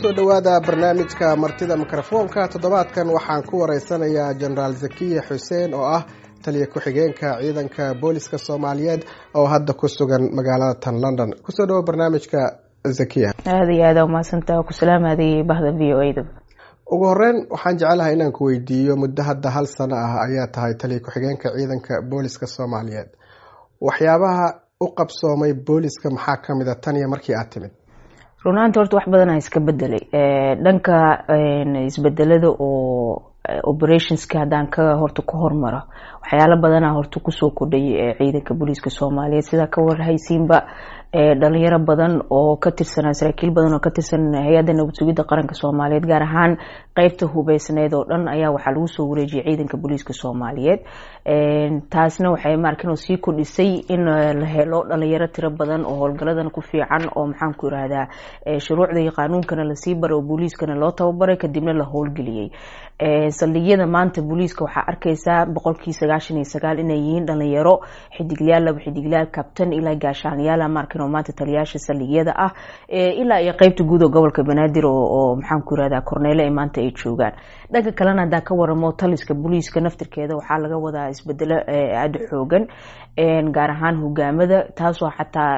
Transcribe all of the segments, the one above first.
kusoo dhowaada barnaamijka martida mikrofoonka toddobaadkan waxaan ku wareysanayaa jenaraal zakiya xuseen oo ah taliya ku-xigeenka ciidanka booliska soomaaliyeed oo hadda ku sugan magaalada tan london kusoo dhawo barnaamijka zakiya aada iyo aada umahadsantaa ku salaamaadayay bahda v o a da ugu horeyn waxaan jecelahay inaan ku weydiiyo muddo hadda hal sano ah ayaa tahay taliya ku-xigeenka ciidanka booliska soomaaliyeed waxyaabaha u qabsoomay booliska maxaa kamid a tan iyo markii aad timid runaanta horta wax badanaa iska bedelay dhanka isbedelada oo operationska haddaan ka horta ku hormaro waxyaalo badanaa horta kusoo kordhay ciidanka booliiska soomaaliyeed sidaa ka warhaysiinba dhalinyaro badan oo ka tirsanaa saraakiil badan oo ka tirsan hay-adda nabad sugidda qaranka soomaaliyeed gaar ahaan qeybta hubeysneed oo dhan ayaa waxaa lagu soo wareejiyay ciidanka booliiska soomaaliyeed taasna waxay maarkin sii kordhisay in la helo dhalinyaro tiro badan oo howlgaladan ku fiican oo maxaan ku irahdaa shuruucda iyo qaanuunkana lasii baray oo booliiskana loo tababaray kadibna la howlgeliyey saldhigyada maanta booliiska waxaa arkaysaa boqolkii sagaashan iyo sagaal inay yihiin dhalinyaro xidiglayaal laba xidiglayaal kabtan ilaa gaashaanyaala markin oo maanta taliyaasha saldhigyada ah ilaa iyo qeybta guud oo gobolka banaadir oo maxaan ku irahdaa korneele ee maanta ay joogaan dhanka kalena haddaan ka waramo taliska booliiska naftirkeeda waxaa laga wadaa isbedelo aada xoogan gaar ahaan hogaamada taasoo xataa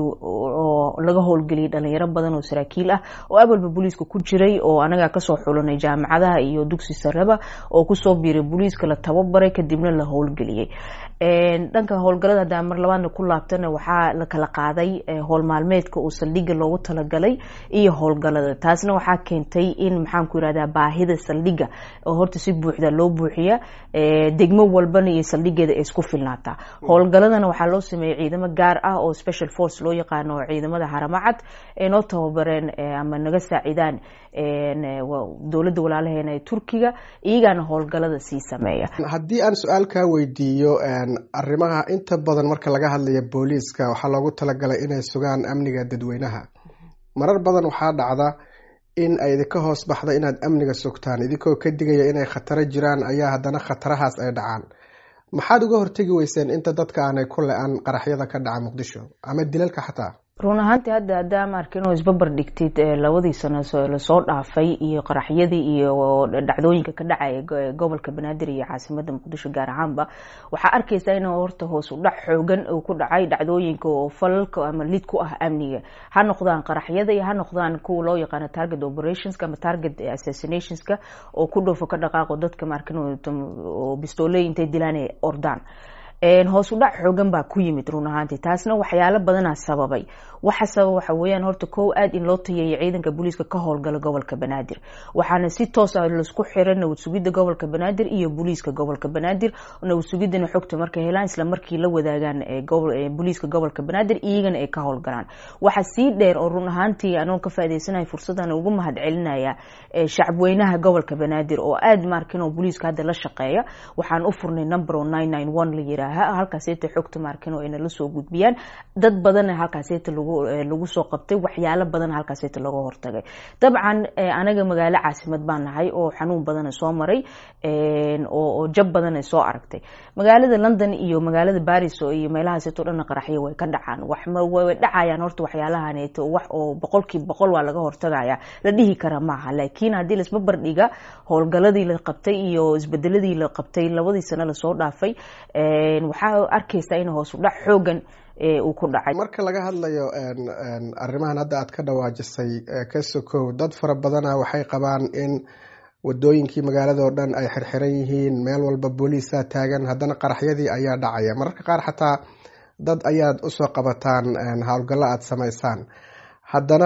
laga howlgeliyay dhalinyaro badan oo saraakiil ah oo awalba booliiska ku jiray oo anagaa kasoo xulanay jaamacadaha iyo dugsi sareba oo kusoo biiray booliiska la tababaray kadibna la howlgeliyey dhanka howlgalada hadaa mar labaadna ku laabtana waxaa la kala qaaday howl maalmeedka oo saldhiga loogu talagalay iyo howlgalada taasna waxaa keentay in maxaan ku irahdaa baahida saldhiga oo horta si buuxda loo buuxiya degmo walbana iyo saldhigeeda ay isku filnaataa howlgaladana waxaa loo sameeyey ciidamo gaar ah oo special force loo yaqaano ciidamada haramacad ay noo tababareen ama naga saacidaan dowladda walaalaheena ee turkiga iyagaana howlgalada sii sameeya haddii aan su-aal kaa weydiiyo arrimaha inta badan marka laga hadlaya booliiska waxaa loogu talagalay inay sugaan amniga dadweynaha marar badan waxaa dhacda in ay idinka hoos baxda inaad amniga sugtaan idinkoo ka digaya inay khataro jiraan ayaa haddana khatarahaas ay dhacaan maxaad uga hortegi weyseen inta dadka aanay ku le-an qaraxyada ka dhaca muqdisho ama dilalka xataa run ahaantii hadda haddaa maarkin oo isbabar dhigtid labadii sano lasoo dhaafay iyo qaraxyadii iyo dhacdooyinka ka dhacaya gobolka banaadir iyo caasimada muqdisho gaar ahaanba waxaa arkaysaa in horta hoos u dhac xoogan uu ku dhacay dhacdooyinka oo falalka ama lid ku ah amniga ha noqdaan qaraxyada iyo ha noqdaan kuwa loo yaqaano target operationska ama target assassinationska oo ku dhofo ka dhaqaaqo dadka maarkin oo bistooley intay dilaan ay ordaan hoos u dhac xoogan baa ku yimid run ahaantii taasna waxyaalo badanaa sababay waxa sababa waxa weeyaan horta kow aada in loo tayeeyo ciidanka booliiska ka howlgala gobolka banaadir waxaana si toos ah laisku xiray nabad sugidda gobolka banaadir iyo booliiska gobolka banaadir nabad sugiddana xogta markay helaan isla markii la wadaagaan booliiska gobolka banaadir iyagana ay ka howlgalaan waxa sii dheer oo run ahaantii anoo ka faaideysanaya fursadan ugu mahad celinaya shacabweynaha gobolka banaadir oo aada markin oo booliiska hadda la shaqeeya waxaan u furnay number o nine nine one la yiraaha halkaaseta xogta markin oo ayna lasoo gudbiyaan dad badanna halkaaseta lagu lagu soo qabtay waxyaalo badan halkaaseta laga hortagay dabcan anaga magaalo caasimad baan nahay oo xanuun badana soo maray oo jab badana soo aragtay magaalada london iyo magaalada baris iyo meelahaaseto dhanna qaraxyo way ka dhacaan way dhacayaan horta waxyaalahaneeto wax oo boqolkiiba boqol waa laga hortagaya la dhihi kara maaha laakiin haddii laisba bardhiga howlgaladii la qabtay iyo isbedeladii la qabtay labadii sano lasoo dhaafay waxaa arkaysaa in hoos u dhac xoogan uu ku dhacay marka laga hadlayo arrimahan hadda aad ka dhawaajisay ka sokow dad fara badana waxay qabaan in wadooyinkii magaalada oo dhan ay xirxiran yihiin meel walba booliisaa taagan haddana qaraxyadii ayaa dhacaya mararka qaar xataa dad ayaad usoo qabataan howlgallo aada samaysaan haddana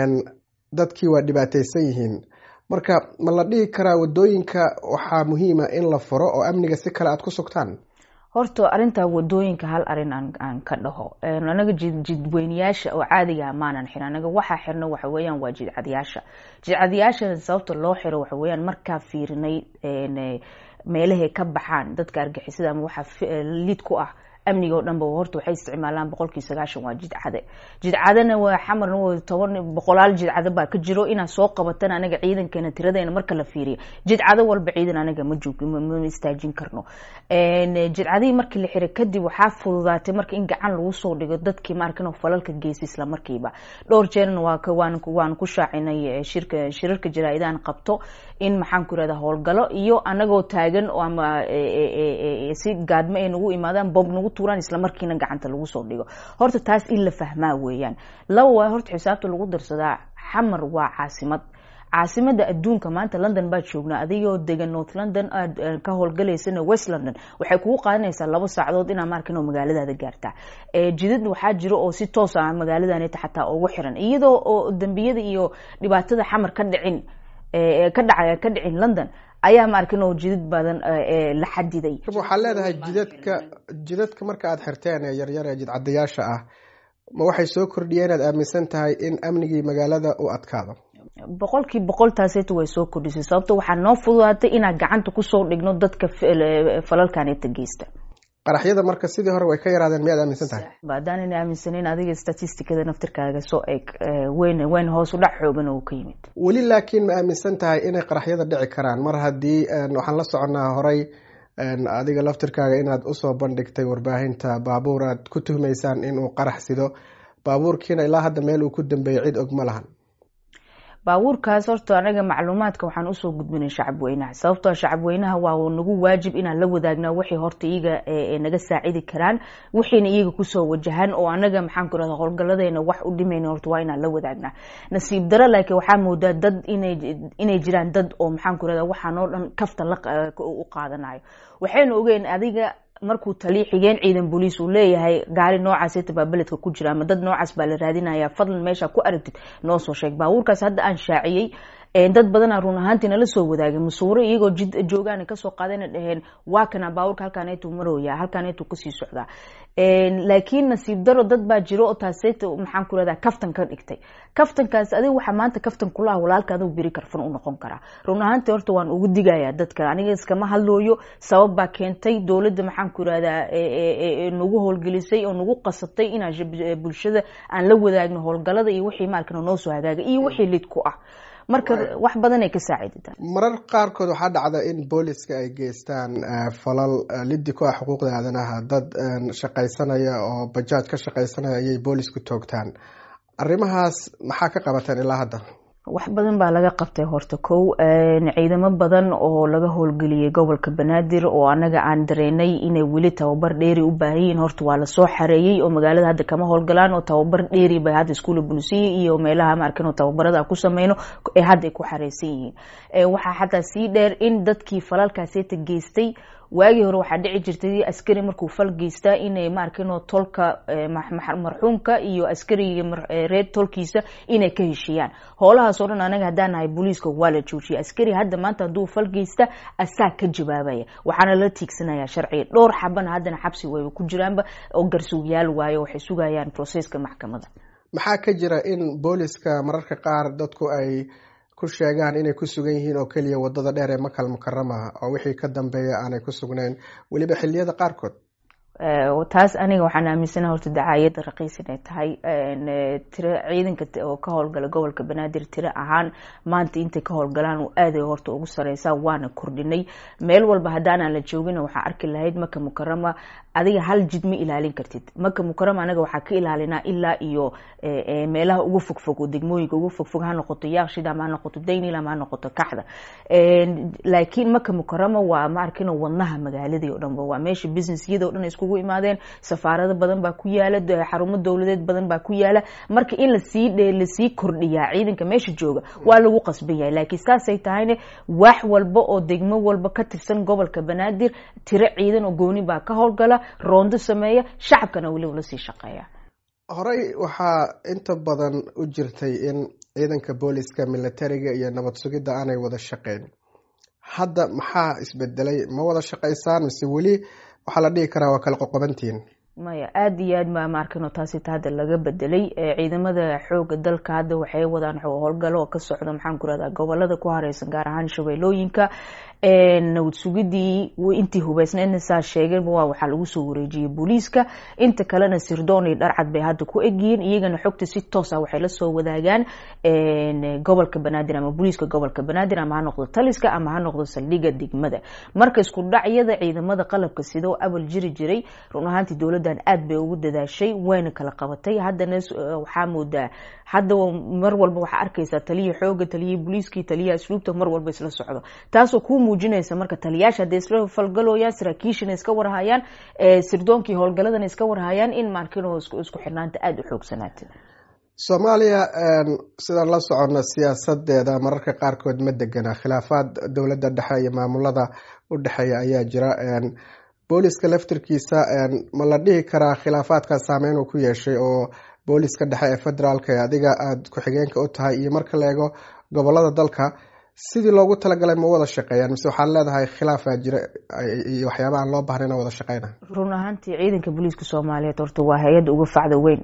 dadkii waa dhibaateysan yihiin marka ma la dhihi karaa wadooyinka waxaa muhiima in la furo oo amniga si kale aada ku sugtaan horta arintaa wadooyinka hal arin aan ka dhaho anaga jidweynayaasha oo caadiga maanan xirin anaga waxaa xirna waxa weeyaan waa jidcadyaasha jidcadyaasha sababta loo xiro waxa weeyaan markaa fiirinay meelahay ka baxaan dadka argixisada ama waxa lid ku ah amniga oo dhanba horta waxay isticmaalaan boqolkii sagaashan waa jidcade jidcadena waa xamarna waa toban boqolaal jidcado baa ka jiro inaad soo qabatan anaga ciidankeena tiradeena marka la fiiriyo jidcado walba ciidan anaga ma joog ma istaajin karno jidcadihii markii la xiray kadib waxaa fududaatay marka in gacan lagu soo dhigo dadkii maarkan falalka geysa isla markiiba dhowr jeerna waa waan ku shaacinay shirka shirarka jaraa-idaan qabto in maxaan ku irahda howlgalo iyo anagoo taagan ama si gaadmo ay nagu imaadaan bob nagu tuuraan isla markiina gacanta lagu soo dhigo horta taas in la fahmaa weeyaan laba waa horta xisaabta lagu darsadaa xamar waa caasimad caasimada adduunka maanta london baad joognaa adigoo degan north london aad ka howlgalaysana west london waxay kugu qaadanaysaa labo saacadood inaa maarkan magaaladaada gaartaa jidad waxaa jiro oo si toos ah magaaladaneta xataa ugu xiran iyadoo oo dambiyada iyo dhibaatada xamar ka dhicin ka dhaca ka dhicin london ayaa maarkan oo jidad badan la xadiday waxaa leedahay jidadka jidadka marka aad xirteen ee yaryar ee jidcadayaasha ah ma waxay soo kordhiyeen inaad aaminsan tahay in amnigii magaalada uu adkaado boqolkii boqol taaseeta way soo kordhisay sababto waxaa noo fududaatay inaan gacanta kusoo dhigno dadka falalkaneta geysta qaraxyada marka sidii hore way ka yaraadeen miyaad aaminsan tahay haddaanan aaminsaneyn adiga statisticada naftirkaaga soo eeg weyn weyn hoos u dhac xoogan oo ka yimid weli laakiin ma aaminsan tahay inay qaraxyada dhici karaan mar haddii waxaan la soconaa horay adiga laftirkaaga inaad usoo bandhigtay warbaahinta baabuur aad ku tuhmaysaan inuu qarax sido baabuurkiina ilaa hadda meel uu ku dambeeyay cid og ma lahan baabuurkaas horta anaga macluumaadka waxaan usoo gudbinay shacab weynaha sababtoo shacab weynaha waa nagu waajib inaan la wadaagnaa waxay horta iyaga naga saacidi karaan wixiina iyaga kusoo wajahan oo anaga maxaan ku rahda howlgaladeena wax u dhimayna horta waa inaan la wadaagnaa nasiib daro laakiin waxaa moodaa dad inay jiraan dad oo maxaan ku rahda waxaan oo dhan kaftan u qaadanayo waxaynu ogeyn adiga markuu taliya xigeen ciidan booliis uu leeyahay gaari noocaaseta baa beledka ku jira ama dad noocaas baa la raadinaya fadlan meesha ku aragtid noo soo sheeg baabuurkaas hadda aan shaaciyey dad badana run ahaantii nala soo wadaagay masuuro iyagoo jid joogaan kasoo qaadana dhaheen waa kana baabuurka halkaaneetu marooya halkaaneetu kasii socdaa laakiin nasiib daro dad baa jiro oo taaseeta maxaan ku rahdaa kaftan ka dhigtay kaftankaas adiga waxaa maanta kaftan kulaha walaalka adigu biri karfan u noqon karaa run ahaantii horta waan ugu digayaa dadka aniga iskama hadlooyo sabab baa keentay dowladda maxaan ku irahdaa nagu howlgelisay oo nagu qasabtay inaan bulshada aan la wadaagno howlgalada iyo wixii maalkan noo soo hagaaga iyo wixii lid ku ah marka wax badan ay ka saaciidata marar qaarkood waxaa dhacda in booliska ay geystaan falal liddi ku ah xuquuqda aadanaha dad shaqaysanaya oo bajaaj ka shaqaysanaya ayay boolisku toogtaan arrimahaas maxaa ka qabateen ilaa hadda wax badan baa laga qabtay horta kow ciidamo badan oo laga howlgeliyay gobolka banaadir oo anaga aan dareynay inay weli tababar dheeri u baahan yihiin horta waa lasoo xareeyey oo magaalada hadda kama howlgalaan oo tababar dheeri bay hadda iskuula bulisiya iyo meelaha maarkan tababarada ku sameyno ee hadda ay ku xareysan yihiin waxaa xataa sii dheer in dadkii falalkaaseeta geystay waagii hore waxaa dhici jirtay askari markuu fal geystaa inay maarkano tolka marxuumka iyo askariga reer tolkiisa inay ka heshiiyaan howlahaas oo dhan anaga haddaan nahay booliiska waa la joojiyay askari hadda maanta hadduu fal geysta asaa ka jawaabaya waxaana la tiigsanaya sharciga dhowr xabana haddana xabsi wayba ku jiraanba oo garsuugyaal waayo waxay sugayaan processka maxkamada maxaa ka jira in booliska mararka qaar dadku ay ku sheegaan inay ku sugan yihiin oo keliya wadada dheer ee makal mukarama oo wixii ka dambeeya aanay ku sugnayn weliba xiliyada qaarkood taas aniga waxaan aaminsana horta dacaayadda raqiis inay tahay tiro ciidanka oo ka howlgala gobolka banaadir tiro ahaan maanta intay ka howlgalaan aaday horta ugu sareysaa waana kordhinay meel walba haddaanaan la joogina waxaa arki lahayd maka mukarama adiga hal jid ma ilaalin kartid maka mukarama anaga waxaa ka ilaalinaa ilaa iyo meelaha ugu fogfog oo degmooyinka ugu fogfog ha noqoto yaaqshid ama ha noqoto daynil ama ha noqoto kaxda laakiin maka mukarama waa ma arkino wadnaha magaaladii o dhanba waa meesha businessyada o dhan iskugu imaadeen safaarado badan baa ku yaala xarumo dowladeed badan baa ku yaala marka in lasii lasii kordhiyaa ciidanka meesha jooga waa lagu qasban yahay laakiin saasay tahayne wax walba oo degmo walba ka tirsan gobolka banaadir tiro ciidan oo gooni baa ka howlgala roondo sameeya shacabkana weliba lasii shaqeeya horey waxaa inta badan u jirtay in ciidanka booliska militariga iyo nabad sugidda aanay wada shaqeyn hadda maxaa isbedelay ma wada shaqaysaan mise weli waxaa la dhihi karaa waa kala qoqobantihiin maya aada iyo aad ma maarkano taasita hadda laga bedelay ciidamada xooga dalka hadda waxay wadaan howlgalo oo ka socda maxaan ku rahdaa gobolada ku hareysan gaar ahaan shabeellooyinka nabad sugidii intii hubeysneedna saa sheegeen waa waxaa lagu soo wareejiyey booliiska inta kalena sirdoon iyo dharcad bay hadda ku egyihiin iyagana xogta si toosa waxay lasoo wadaagaan gobolka banaadir ama booliiska gobolka banaadir ama ha noqdo taliska ama ha noqdo saldhiga degmada marka isku dhacyada ciidamada qalabka sida oo abal jiri jiray run ahaantii dowladan aad bay ugu dadaashay wayna kala qabatay haddana waxaa moodaa hadda mar walba waxaa arkaysaa taliya xooga taliya booliiskii taliya asluubta mar walba isla socdo taasoo kuu muujinaysa marka taliyaasha hadday isla falgalooyaan saraakiishana iska warhayaan sirdoonkii howlgaladana iska warhayaan in maarkino isku xirnaanta aada u xoogsanaatay soomaaliya sidaan la socono siyaasadeeda mararka qaarkood ma degana khilaafaad dowladda dhexe iyo maamulada u dhexeeya ayaa jira booliska laftirkiisa ma la dhihi karaa khilaafaadka saameyn uu ku yeeshay oo booliska dhexe ee federaalka ee adiga aada ku-xigeenka u tahay iyo marka la eego gobolada dalka sidii loogu talagalay ma wada shaqeeyaan mise waxaad leedahay khilaafaa jira iyo waxyaaba aan loo bahnay ina wada shaqeyna run ahaantii ciidanka booliiska soomaaliyeed horta waa hay-adda uga facda weyn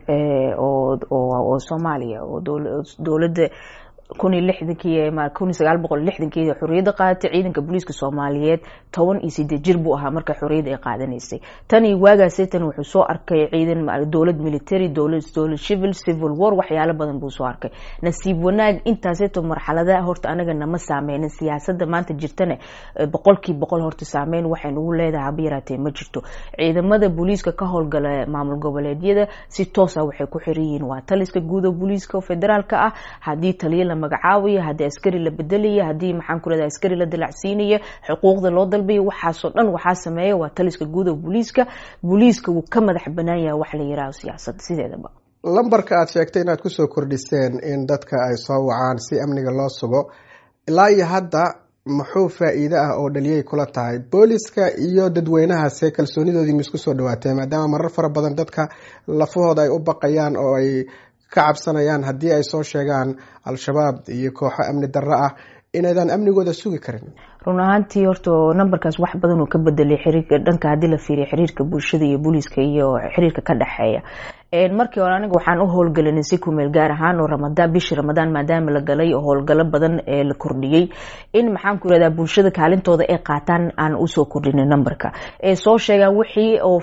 oo soomaaliya oo dowladda kun iyo lixdankii kun iyo sagaal boqol lixdankii xorriyadda qaadatay ciidanka booliiska soomaaliyeed toban iyo sideed jir buu ahaa marka xorriyadda ay qaadanaysay tan iyo waagaasay tan wuxuu soo arkay ciidan dowlad military dowlad dowlad civil civil war waxyaalo badan buu soo arkay nasiib wanaag intaaseeto marxaladaha horta anaga nama saameynin siyaasadda maanta jirtana boqolkii boqol horta saameyn waxay nagu leedahay haba yaraatee ma jirto ciidamada booliiska ka howlgala maamul goboleedyada si toosa waxay ku xiran yihiin waa taliska guud oo booliiska federaalka ah haddii taliya la magacaabaya haddii askari la bedelaya haddii maxaan ku rahda askari la dalacsiinaya xuquuqda loo dalbaya waxaasoo dhan waxaa sameeya waa taliska guud oo booliiska booliiska wuu ka madax banaan yahay wax la yiraahdo siyaasadda sideedaba lambarka aada sheegtay inaad kusoo kordhiseen in dadka ay soo wacaan si amniga loo sugo ilaa iyo hadda muxuu faa-iide ah oo dhaliyay kula tahay booliska iyo dadweynahaase kalsoonidoodii ma isku soo dhawaatee maadaama marar fara badan dadka lafahooda ay u baqayaan oo ay ka cabsanayaan haddii ay soo sheegaan al-shabaab iyo kooxo amni darro ah inaydan amnigooda sugi karin run ahaantii horta numberkaas wax badan uu ka bedelay xiriirka dhanka haddii la fiiriya xiriirka bulshada iyo booliiska iyo xiriirka ka dhexeeya markii hore aniga waxaan u howlgelinay si kumeel gaar ahaan oo ramadaan bishii ramadaan maadaama la galay oo howlgalo badan ee la kordhiyey in maxaan ku irahdaa bulshada kaalintooda ay qaataan aan usoo kordhinay numberka ee soo sheegaan wixii oo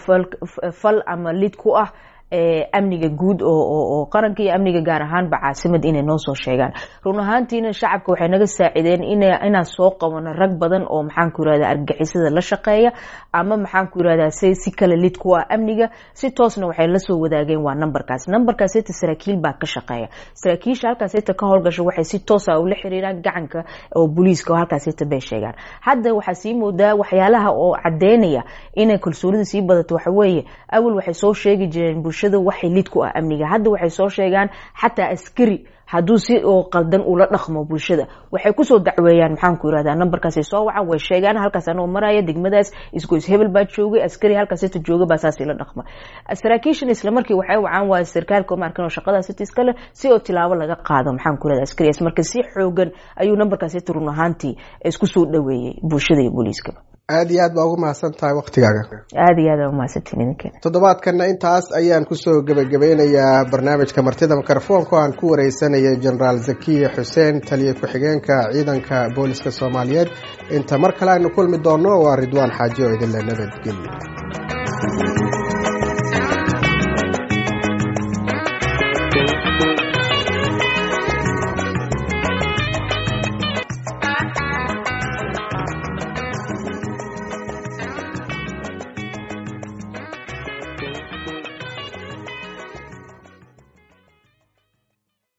fal ama lid ku ah amniga guud oo qaranka iyo amniga gaar ahaanba caasimad inay noo soo sheegaan run ahaantiina shacabka waxay naga saacideen inaan soo qabano rag badan oo maxaan ku irahda argixisada la shaqeeya ama maxaan ku irahdaa si kale lid ku ah amniga si toosna waxay lasoo wadaageen waa numberkaas numberkaas ita saraakiil baa ka shaqeeya saraakiisha halkaas ita ka howlgasha waxay si toosa ula xiriiraan gacanka oo booliiska oo halkaas ita bay sheegaan hadda waxaa sii moodaa waxyaalaha oo cadeynaya inay kalsoonida sii badato waxaweeye awal waxay soo sheegi jireen bulshada waxay lid ku ah amniga hadda waxay soo sheegaan xataa askari hadduu si oo qaldan ula dhaqmo bulshada waxay kusoo dacweeyaan maxaan ku irahdaa numberkaasay soo wacan way sheegaan halkaas anoo maraya degmadaas isgoys hebel baa joogay askari halkaas ita jooga baa saas ila dhaqma saraakiishan isla markii waxay wacaan waa sarkaalka markan oo shaqadaas ita iskale si oo tilaabo laga qaado maxaan ku irahdaa askarigaas marka si xoogan ayuu numberkaas ita run ahaantii isku soo dhaweeyey bulshada iyo booliiskaba aada iyo aad baa ugu mahadsan tahay waktigaaga aada iyo aad aa umahadsantiin idinkeena toddobaadkana intaas ayaan kusoo gebagabeynayaa barnaamijka martida mikrofoonka oo aan ku wareysanayay genaraal zakiya xuseen taliya ku-xigeenka ciidanka booliska soomaaliyeed inta mar kale aynu kulmi doono waa ridwaan xaaji oo idinle nabadgelyo